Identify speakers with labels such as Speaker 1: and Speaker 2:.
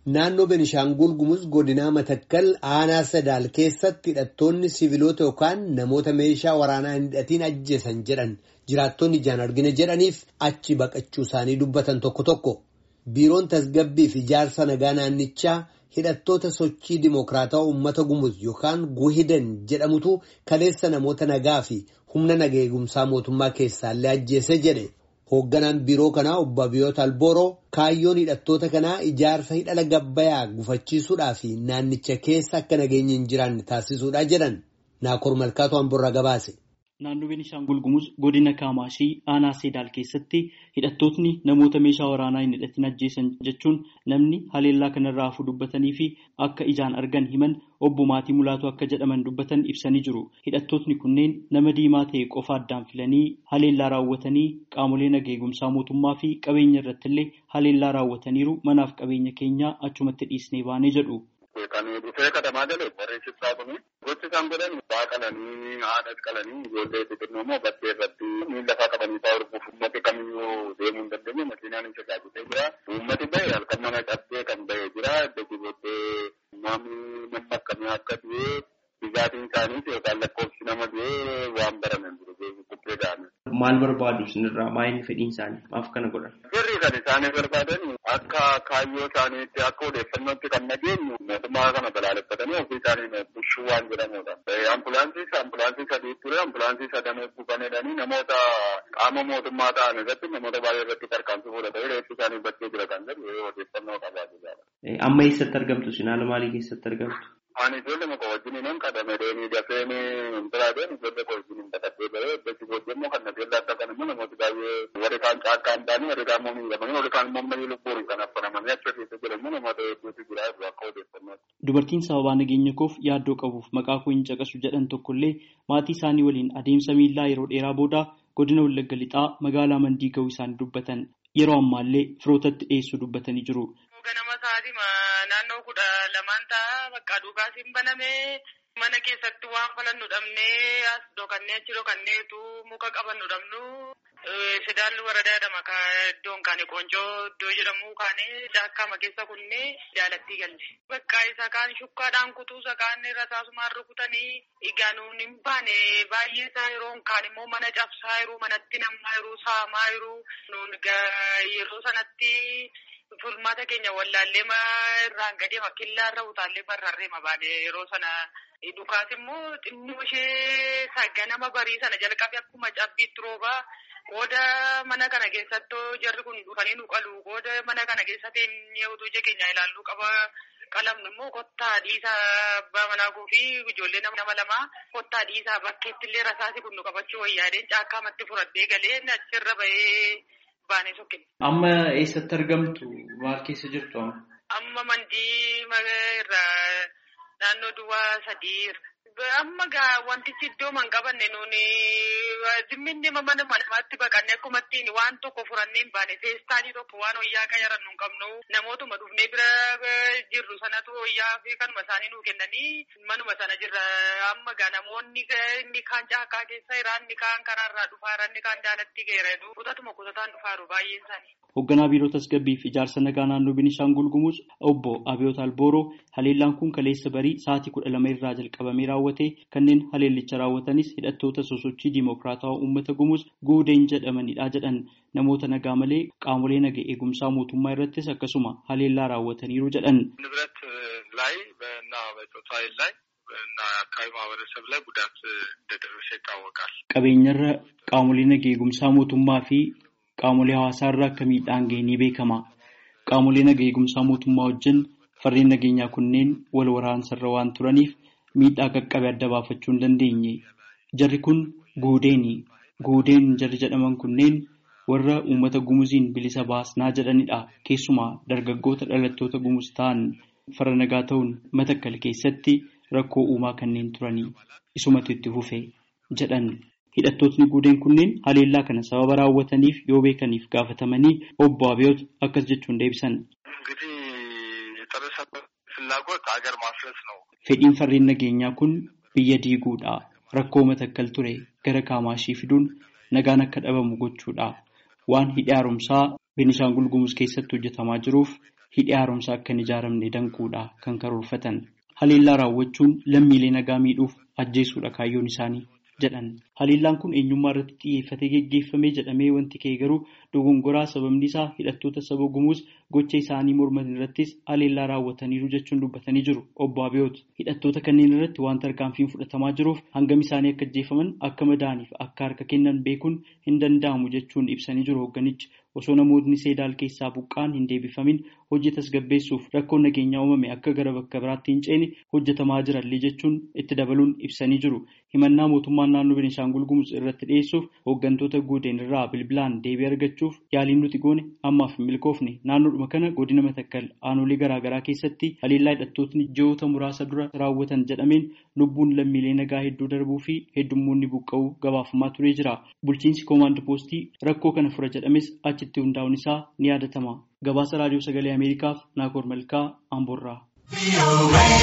Speaker 1: Naannoo Benishaangul Gumuz godinaa Matakkal aanaa Sadaal keessatti hidhattoonni siviilota yookaan namoota meeshaa waraanaa hin hidhatiin ajjeesan jedhan jiraattonni ijaan argina jedhaniif achi baqachuu isaanii dubbatan tokko tokko. Biiroon tasgabbii fi ijaarsa nagaa naannichaa hidhattoota sochii dimokiraataa uummata Gumuz yookaan Guhidan jedhamutu kaleessa namoota nagaa fi humna nagaa eegumsaa mootummaa keessaallee ajjeese jedhe. Hoogganaan biiroo kanaa obbo Abiyoot Albooroo kaayyoon hidhattoota kanaa ijaarsa hidhala gabbayaa gufachiisuudhaa fi naannicha keessa akka nageenyi hin jiraanne taasisuudha jedhan Naakoor Malkaatu Amborraa gabaase.
Speaker 2: Naannoo Beenishaangul Gumuz godina Kaamaashii aanaa Seedaal keessatti hidhattootni namoota meeshaa waraanaa hin hidhatin ajjeesan jechuun namni haleellaa kanarraa hafuu dubbatanii fi akka ijaan argan himan obbo Maatii Mulaatu akka jedhaman dubbatan ibsanii jiru. Hidhattootni kunneen nama diimaa ta'e qofa addaan filanii haleellaa raawwatanii qaamolee nagaa eegumsaa mootummaa fi qabeenya irratti illee haleellaa raawwataniiru manaaf qabeenya keenya achumatti dhiisnee baanee jedhu.
Speaker 3: Kan dhufee katamaa galee barreessisaa kuni gochi isaan godhan ba'aa qalanii haadhas qalanii ijoollee xixiqqoo immoo bakkee irratti miila lafaa qabanii fa'aa horfuuf uummati kamiyyuu deemuu hin dandeenye makiinaan hin tajaajiltee jira. Uummati bahe halkan mana cabsee kan bahe jira. Dachii booddee namni nama akkamii akka du'e dhugaatiin isaaniis yookaan lakkoofsi nama du'e waan barame jiru bukkee da'ame.
Speaker 2: Maal barbaadu isinirraa maayilli fedhiin isaanii maaf kana godhan?
Speaker 3: Sirri kan isaanii barbaadan akka kaayyoo isaaniitti akka odeeffannootti kan nageenyu mootummaa kana balaaleffatanii ofii isaanii bushuu waan jedhamudha. Ambulaansii ambulaansii sadii ture ambulaansii sadan buufanedhanii namoota qaama mootummaa ta'an irratti namoota baay'ee irratti tarkaanfii fudhatanii reeffi isaanii bakkee jira kan jedhu odeeffannoo qabaatu jira.
Speaker 2: Amma eessatti argamtu isin haala maalii keessatti argamtu?
Speaker 3: Ani ijoollee muka wajjin hin kadhame deemee dafee hin biraadeen ijoollee koo wajjin hin baqattee bahee iddoo booddee immoo kan nageenya adda kan immoo namooti baay'ee warri kaan caakkaa hin taane warri kaan immoo miidhamanii warri kaan immoo mayyii lubbuun kan affanamanii achi keessa jiran immoo namoota hedduutu jira akka odeeffannaatti.
Speaker 2: Dubartiin sababaa nageenya koof yaaddoo qabuuf maqaa koo hin caqasu jedhan tokkollee maatii isaanii waliin adeemsa miillaa yeroo dheeraa booda godina Wallagga Lixaa magaalaa Mandii ga'uu isaanii dubbatan yeroo ammaallee firootatti dhiyeessuu dubbatanii jiru.
Speaker 4: ganama sa'aatii naannoo kudha lamaan ta'a bakka dhugaas hin baname mana keessatti waan falannu dhabnee as dhokannee achi dhokanneetu muka qabannu dhabnu Sedaal waradaa jedhama iddoon kaane qoncoo iddoo jedhamu kaane jaakkaama keessa kunnee jaalattii galle. Bakka isa kaan shukkaadhaan kutuu isa kaan rasaasumaan rukutanii egaa nuun hin baane baay'ee isaa yeroo kaan immoo mana cabsaa jiru manatti namaa jiru saamaa jiru nuun yeroo sanatti Furmaata keenya wallaallee irraan gadee makkillaa irra utaallee barraarree mabaane yeroo sana dhukaas immoo xinnoo ishee ganama barii sana jalqabe akkuma cabbiitti roobaa qooda mana kana keessatti jarri kun dhufanii nu qalu qooda mana kana keessatti utuu ija keenya ilaalluu qaba qalamnu immoo kottaa dhiisaa abbaa manaa fi ijoollee nama lama kottaa dhiisaa bakkeetti illee rasaasi kun nu qabachuu wayyaadeen caakkaamatti fudhadhee galee achirra bahee.
Speaker 2: Amma eessatti argamtu? Maal keessa jirtu amma?
Speaker 4: Amma mandii irraa naannoo duwwaa sadii amma gaa wantichi iddoo man qabanne nuuni zimminni mana manatti baqanne akkuma ittiin waan tokko furannee hin baane feestaanii tokko waan wayyaa qayaran nu hin qabnu namootuma dhufnee bira jirru sanatu wayyaa fi kanuma isaanii nuu kennanii manuma sana jirra amma gaa namoonni inni kaan caakkaa keessa jira inni kaan karaarraa dhufaa inni kaan daalatti geera kutatuma kutataan dhufaaru baay'een isaanii.
Speaker 2: Hoogganaa biiroo tasgabbii fi ijaarsa nagaa naannoo Beenishaangul Gumuz obbo Abiyoot Albooroo haleellaan kun kaleessa barii sa'aatii kudha lama irraa jalqabamee raawwate kanneen haleellicha raawwatanis hidhattoota sosochii diimokiraatawaa uummata Gumuz guudeen jedhamanidha jedhan namoota nagaa malee qaamolee naga eegumsaa mootummaa irrattis akkasuma haleellaa raawwataniiru jedhan.
Speaker 3: ንብረት ላይ እና በጾታ ኃይል ላይ እና አካባቢ ማህበረሰብ ላይ ጉዳት እንደደረሰ ይታወቃል።
Speaker 2: Qabeenyarra qaamolee naga eegumsaa mootummaa fi qaamolee hawaasaarra akka miidhaan ga'e ni beekama. Qaamolee naga eegumsaa mootummaa wajjin farreen nageenyaa kunneen wal waraansarra waan turaniif miidhaa qaqqabe adda baafachuu hin dandeenye. Jarri kun guudeeni. Guudeen jarri jedhaman kunneen warra uummata gumuziin bilisa baasnaa jedhanidha. Keessumaa dargaggoota dhalattoota gumuz ta'an farra nagaa ta'uun matakkal keessatti rakkoo uumaa kanneen turanii isumatu itti fufe jedhan. Hidhattootni guudeen kunneen haleellaa kana sababa raawwataniif yoo beekaniif gaafatamanii obbo Abiyoot akkas jechuun deebisan. Fedhiin farreen nageenyaa kun biyya diiguudha. Rakkoo matakkal ture gara kaamaashii fiduun nagaan akka dhabamu gochuudha. Waan hidhi haaromsaa Beenishaangul Gumuz keessatti hojjetamaa jiruuf hidhi haaromsaa akka hin ijaaramne danquudha kan karoorfatan. Haleellaa raawwachuun lammiilee nagaa miidhuuf ajjeesuudha kaayyoon isaanii jedhan. Haleellaan kun eenyummaa irratti xiyyeeffatee geggeeffame jedhamee wanti ka'e garuu dogongoraa sababni isaa hidhattoota saba gumuus gocha isaanii morman irrattis haleellaa raawwataniiru jechuun dubbatanii jiru obbo Abiyoot. Hidhattoota kanneen irratti waan tarkaanfiin fudhatamaa jiruuf hangam isaanii akka ajjeefaman akka madaaniif akka harka kennan beekuun hin danda'amu jechuun ibsanii jiru hoogganichi. Osoo namootni seedaal keessaa buqqaan hin deebifamin hojii tasgabbeessuuf rakkoon nageenyaa uumame akka gara bakka biraatti hin ceene hojjetamaa jirallee jechuun itti dabaluun ibsanii jiru. Himannaa mootummaan naannoo Beenishaangul Gumuz irratti dhiyeessuuf hooggantoota guuteen irraa bilbilaan deebii argachuuf yaaliin nuti goone ammaaf hin milkoofne naannoodhuma kana godina matakkal aanolee garaagaraa keessatti haleellaa hidhattootni ji'oota muraasa dura raawwatan jedhameen lubbuun lammiilee nagaa hedduu darbuu fi heddummoonni buqqa'uu gabaafamaa turee jira. Bulchiinsi koomaand poostii rakkoo kana fura jedhames achitti hundaa'uun isaa ni yaadatama. Gabaasa raadiyoo sagalee Ameerikaaf Naakoor Malkaa Amboorraa.